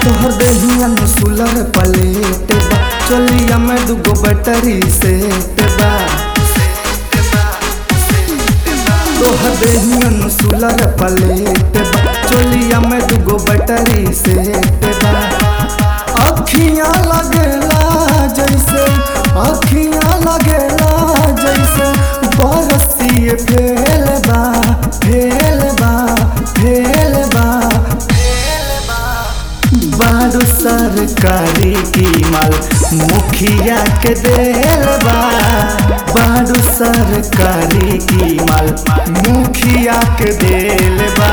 तोहर देहिया में सुलर पलेट बा चलिया में दुगो बैटरी सेट बा तोहर देहिया में सुलर पलेट बा चलिया में दुगो बैटरी सेट बा अखियां लगेला जैसे अखियां लगेला जैसे बरसिए फेल बा फेल बा फेल बा बारू सरकारी की माल मुखिया के देल बा बारू सरकारी की माल मुखिया के देल बा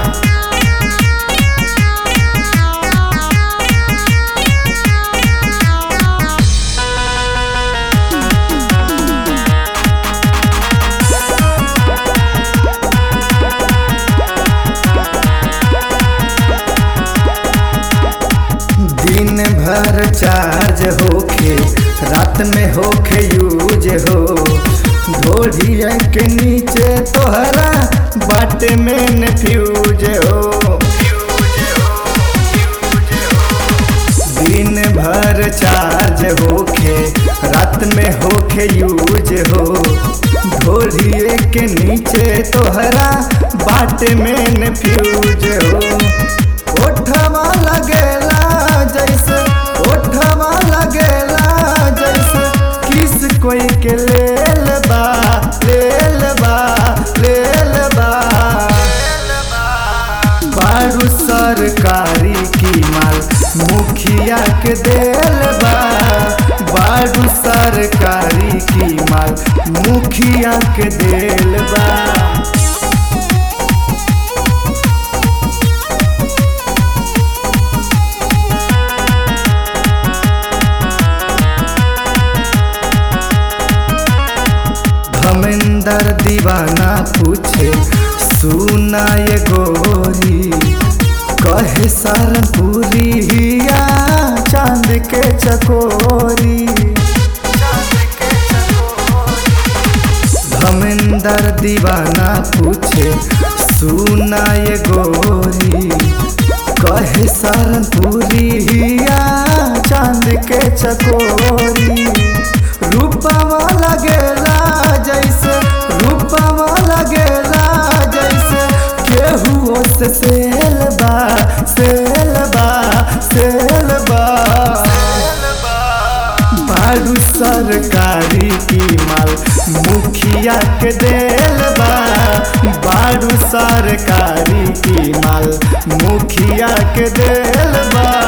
दिन भर चार्ज होखे रात में होखे यूज हो ढोलिया के नीचे तोहरा बाटे में न फ्यूज हो दिन भर चार्ज होखे रात में होखे यूज हो ढोलिए के नीचे तोहरा बाटे में न फ्यूज हो ओठवा लगेला जैसे ओठवा लगेला जैसे किस कोई के लेल बा लेल बा लेल बा बारू सरकारी की माल मुखिया के देल बा बारू सरकारी की माल मुखिया के देल बा धमेंदर दीवाना पूछे सुना ये गोरी कहे सरपुरी हिया चांद के चकोरी धमेंदर दीवाना पूछे सुना ये गोरी कहे सरपुरी हिया चांद के चकोरी रूपवा लगेला जैसे रूपवा लगेला जैसे केहू से सेल बा सेल बा सेल बा बारू सरकारी की माल मुखिया के देल बा बारू सरकारी की माल मुखिया के देल बा